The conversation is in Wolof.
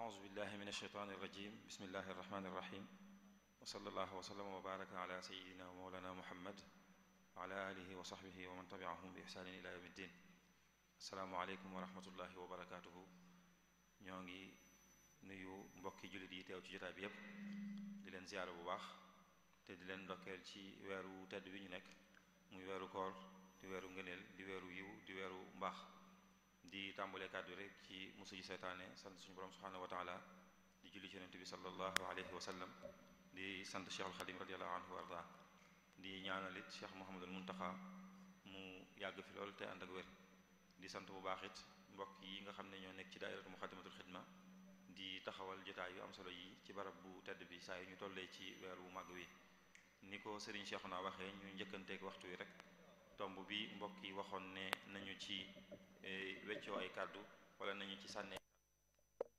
أعوذ بالله من الشيطان الرجيم بسم الله الرحمن الرحيم وصلى الله وسلم وبارك على سيدنا ومولانا محمد وعلى آله وصحبه ومن تبعهم بإحسان إلى يوم الدين السلام عليكم ورحمة الله وبركاته ñoo ngi nuyu mbokki jullit yi teew ci jotaay bi yépp di leen ziyaara bu baax te di leen ndokkeel ci weeru tedd bi ñu nekk muy weeru koor di weeru ngëneel di weeru yiw di weeru mbaax di tàmbalee kàddu rek ci musu ji seytaane sant suñu borom subhanahu wa taala di julli ci yonent bi sallallahu alayhi wa sallam di sant Cheikh al Xadim radiallahu anhu wa arda di ñaanalit Cheikh Mouhamadul Muntaxa mu yàgg fi lool te ànd ak wér di sant bu baax it mbokk yi nga xam ne ñoo nekk ci daairatu muxaddamatul xidma di taxawal jotaay yu am solo yi ci barab bu tedd bi saa yu ñu tollee ci weer wu màgg wi ni ko Serigne Cheikhouna waxee ñu njëkkanteeg waxtu wi rek tomb bi mbokk yi waxoon ne nañu ci weccoo ay kàddu wala nañu ci sànnee